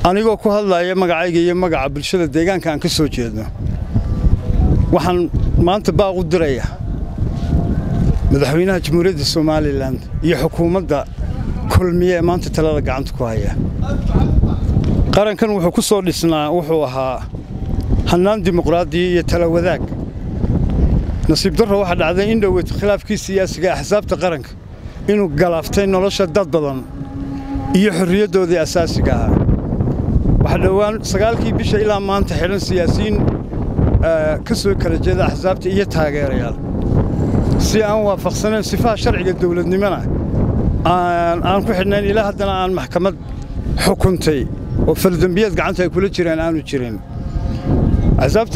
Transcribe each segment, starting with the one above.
anigoo ku hadlaya magacayga iyo magaca bulshada deegaanka aan ka soo jeedno waxaan maanta baaq u diraya madaxweynaha jamhuuriyadda somalilan iyo xukuumadda kulmiye ee maanta talada gacanta ku haya qarankan wuxuu ku soo dhisnaa wuxuu ahaa hannaan dimuqraadiya iyo tala wadaag nasiib darro waxaa dhacday in dhoweyd khilaafkii siyaasiga axsaabta qaranka inuu galaaftay nolosha dad badan iyo xorriyaddoodii asaasiga ahaa waxaa dhowaan sagaalkii bisha ilaa maanta xidhan siyaasiyiin ka soo kala jeeda axsaabta iyo taageerayaal si aan waafaqsanayn sifaha sharciga dawladnimona aan ku xidhnayn ilaa haddana aan maxkamad xukuntay oo faldembiyeed gacanta ay kula jiraan aanu jirin axsaabta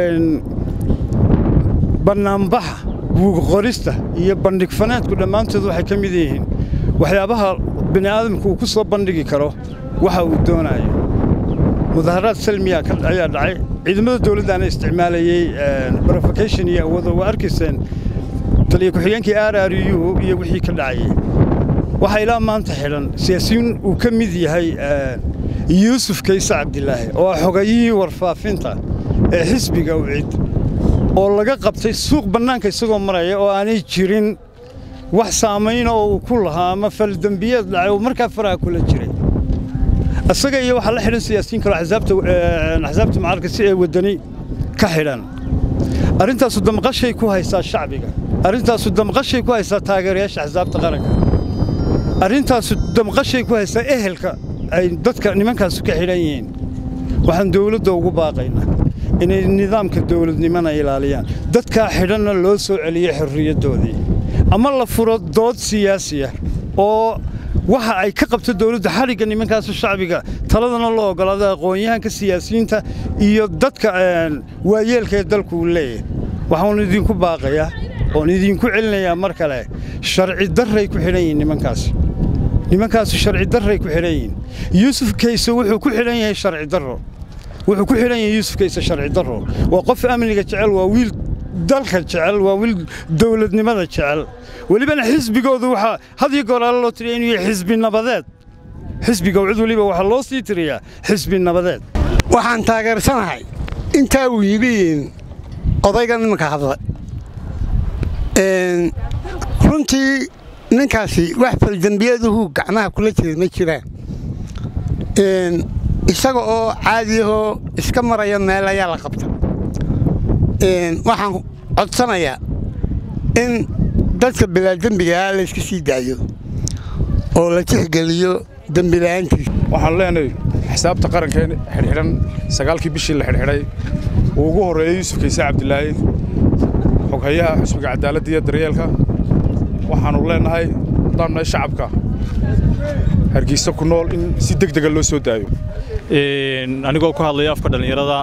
bannaanbaxa buugqorista iyo bandhig fanaadku dhammaantood waxay ka mid yihiin waxyaabaha bini aadamku uu ku soo bandhigi karo waxa uu doonayo mudaharaad salmiya ayaa dhacay ciidamada dawladdaana isticmaalayey brofokation iyo awoodo waa arkayseen taliya ku-xigeenkii r r u iyo wixii ka dhacayey waxaa ilaa maanta xidhan siyaasiyiin uu ka mid yahay yuusuf kayse cabdilaahi oo ah xogayihii warfaafinta ee xisbiga ucid oo laga qabtay suuq bannaanka isagoo maraya oo aanay jirin wax saamayna oo uu ku lahaa ama faldembiyeed dhacay oo markaa faraha kula jiray isaga iyo waxaa la xidhan siyaasiyiin kaloo axsaabta mucaaradka si ay waddani ka xidhan arrintaasu damqashay ku haysaa shacbiga arrintaasu damqashay ku haysaa taageerayaasha axsaabta qaranka arrintaasu damqashay ku haysaa ehelka ay dadka nimankaasu ka xidhan yihiin waxaan dawladda ugu baaqaynaa inay nidaamka dawladnimona ilaaliyaan dadkaa xidhanna loo soo celiyo xorriyaddoodii ama la furo dood siyaasiya oo waxa ay ka qabto dawladda xadhigga nimankaasu shacbiga taladana loo oggolaada aqoon-yahanka siyaasiyiinta iyo dadka waayeelka ee dalku uu leeyahay waxaanu idinku baaqayaa oon idinku celinayaa mar kale sharci darray ku xidhan yihiin nimankaasi nimankaasu sharci darray ku xidhan yihiin yuusuf kayse wuxuu ku xidhan yahay sharci darro wuxuu ku xidhan yahay yuusuf kayse sharci darro waa qof amniga jecel waa wiil dalka jecel waa wiil dawladnimada jecel welibana xisbigoodu waxaa had iyo goor alle loo tiriya inuu yahay xisbi nabadeed xisbiga cid weliba waxaa loo sii tiriyaa xisbi nabadeed waxaan taageersanahay intaa uu yidhi odayga nimanka hadla runtii ninkaasi wax faldembiyaduhu gacmaha kula jira ma jiraan isaga oo caadiyahoo iska maraya meel ayaa la qabta waxaan codsanayaa in dadka bilaadembigaa layska sii daayo oo la tixgeliyo dembila'aantiisa waxaan leenahay xisaabta qarankeen xidhxidhan sagaalkii bishii la xidhxidhay uu ugu horreeyey yuusuf kayse cabdilaahi xoghayaha xusbiga cadaaladda iyo daryeelka waxaannu leennahay haddaan nahay shacabka hargeysa ku nool in si deg dega loo soo daayo anigoo ku hadlaya afka dhallinyarada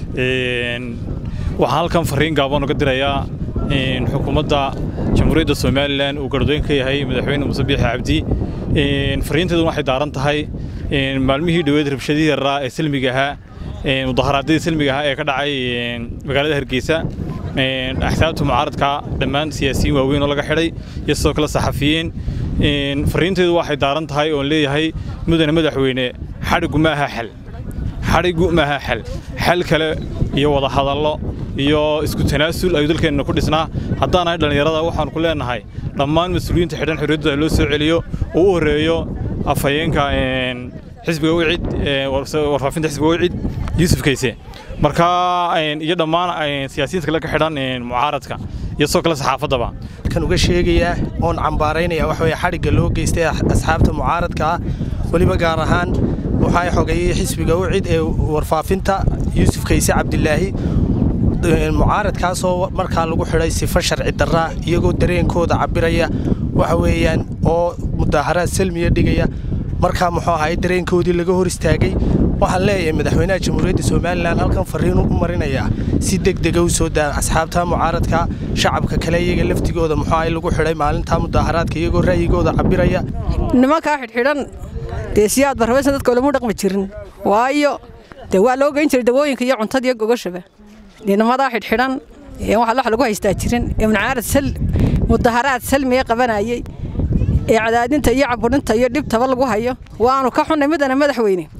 waxaan halkan farriin gaaban uga dirayaa xukuumadda jamhuuriyadda somalilan uu gardoyn ka yahay madaxweyne muuse biixi cabdi farriinteedu waxay daaran tahay maalmihii dhoweed rabshadihii yaraa ee silmiga ahaa mudaharaadyadii silmiga ahaa ee ka dhacay magaalada hargeysa axsaabta mucaaradka dhammaan siyaasiyiin waaweyn oo laga xidhay iyo sidoo kale saxafiyiin farriinteedu waxay daaran tahay oon leeyahay mudane madaxweyne xadhiggu ma aha xal xadhiggu ma aha xal xal kale iyo wada hadallo iyo isku tanaasul ayuu dalkeenna ku dhisnaa haddaanahay dhallinyarada waxaanu ku leennahay dhammaan mas-uuliyiinta xidhan xorriyaddooda loo soo celiyo oo u horreeyo afhayeenka xisbiga wicid warfaafinta xisbiga wicid yuusuf kayse marka iyo dhammaan siyaasiyiinta kale ka xidhan mucaaradka iyo sidoo kale saxaafaddaba kan uga sheegayaa oon cambaaraynaya waxa weye xadhigga loo geystay asxaabta mucaaradka ah weliba gaar ahaan waxaa xogayay xisbiga wicid ee warfaafinta yuusuf kayse cabdilaahi mucaaradkaasoo markaa lagu xidhay sifo sharci darraa iyagoo dareenkooda cabbiraya waxa weeyaan oo mudaaharaad salmiya dhigaya markaa muxuu ahay dareenkoodii laga hor istaagay waxaan leeyahay madaxweynaha jamhuuriyadda somalilan halkan farriin u marinayaa si deg dega u soo daan asxaabta mucaaradka shacabka kale iyaga laftigooda muxuu ahay lagu xidhay maalintaa mudaaharaadka iyagoo ra'yigooda cabbiraya nimankaa xidhxidhan dee siyaad barrabaysan dadka olama dhaqmi jirin waayo dee waa loo geyn jiray dawooyinka iyo cuntada iyo gogashaba nimadaa xidhxidhan wax wax lagu haystaa jirin ee munaarad sal mudaharaad salmiga qabanayay ee cadaadinta iyo caburinta iyo dhibtaba lagu hayo waanu ka xunnay midana madaxweyne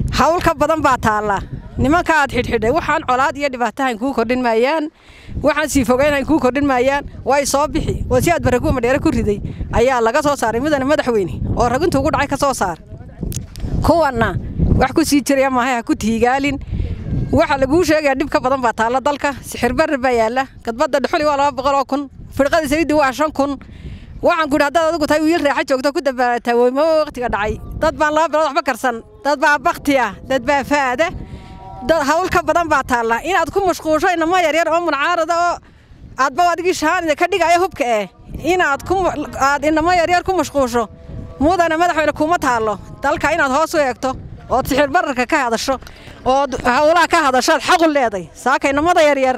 hawl ka badan baa taalla nimanka aad xidhxidhay waxaan colaad iyo dhibaatahayn kuu kordhin maayaan waxaan sii fogaynhayn kuu kordhin maayaan way soo bixi oo si aad barakuwa madheere ku riday ayaa laga soo saaray mudane madaxweyne oo ragintu ugu dhacay ka soo saar kuwanna wax ku sii jiraya maahay ha ku tiigaalin waxaa laguu sheegayaa dhib ka badan baa taalla dalka sixir barri baa yaalla gadbadda dhuxuli waa laba boqol oo kun firqada saliiddi waa shan kun waxaan ku idhi haddaad adigu tahay wiil raaxa joogto ku dabaalataa weymo waqtiga dhacay dad baan laba bilood waxba karsan dad baa bakti ah dad baa faada dad hawl ka badan baa taalla inaad ku mashquusho inamo yaryar oo muncaarada oo aadba adigii shahaanida ka dhigaya hubka eh inaad ku aad inamo yaryar ku mashquusho mudane madaxweyne kuma taallo dalka inaad hoos u eegto ood sixir bararka ka hadasho ood howlaha ka hadashoad xaqu leeday saaka inamada yaryar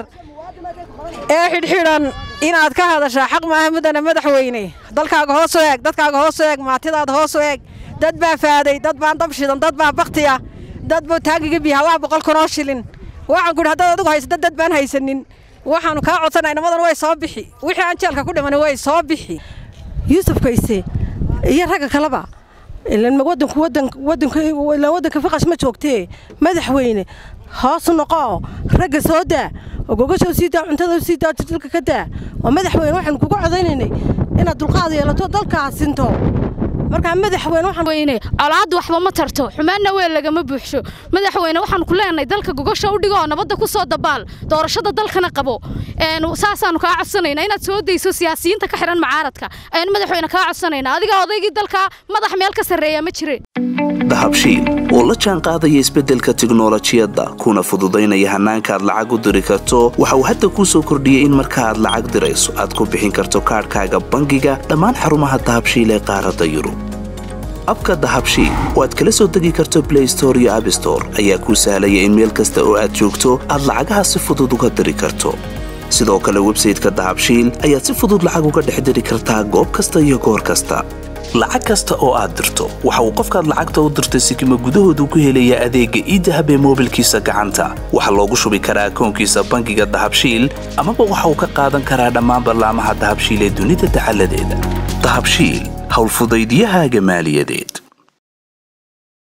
ee xidhxidhan inaad ka hadashaa xaq maaha mudane madaxweyne dalkaaga hoos u eeg dadkaaga hoos u eeg maatidaada hoos u eeg dad baa faaday dad baan dab shidan dad baa baktiya dad buu taagiga biyaha waa boqol kun oo shilin waxaan ku idhi haddaad adigu haysato dad baan haysanin waxaanu kaa codsanaa inamadan way soo bixi wixii aan jeelka ku dhiman way soo bixi yuusuf kayse iyo ragga kaleba ilan wadanku wadanka wadanka ilan wadanka faqash ma joogtee madaxweyne hoos noqo ragga soo daa oo gogasha sii daa cuntada sii daa dalka ka daa waa madaxweyne waxaanu kugu codaynaynay inaad dulqaad yeelato dalkaas sinto markaa madaxweyne waxaan weyne colaaddu waxba ma tarto xumaanna weel lagama buuxsho madaxweyne waxaan ku leenahay dalka gogosha u dhigo oo nabadda ku soo dabaal doorashada dalkana qabo saasaanu kaa codsanaynaa inaad soo dayso siyaasiyiinta ka xihan macaaradka ayaan madaxweyne kaa codsanaynaa adiga odaygii dalka madax meel ka sarreeya ma jire dahabshiil oo la jaan qaadaya isbeddelka tiknolojiyadda kuna fududaynaya hannaanka aad lacag u diri karto waxa uu hadda kuu soo kordhiyey in marka aad lacag dirayso aad ku bixin karto kaadhkaaga bangiga dhammaan xarumaha dahabshiil ee qaaradda yurub abka dahabshiil oo aad kala soo degi karto blay store iyo abstore ayaa kuu sahlaya in meel kasta oo aad joogto aad lacagaha si fudud uga diri karto sidoo kale websayteka dahabshiil ayaad si fudud lacag uga dhex diri kartaa goob kasta iyo goor kasta lacag kasta oo aad dirto waxa uu qofkaad lacagta u dirtay sikima gudahoodu ku helayaa adeegga iidahab ee moobilkiisa gacanta waxaa loogu shubi karaa akoonkiisa bangiga dahabshiil amaba waxa uu ka qaadan karaa dhammaan ballaamaha dahabshiil ee dunida dacaladeeda dahabshiil howlfudaydiyahaaga maaliyadeed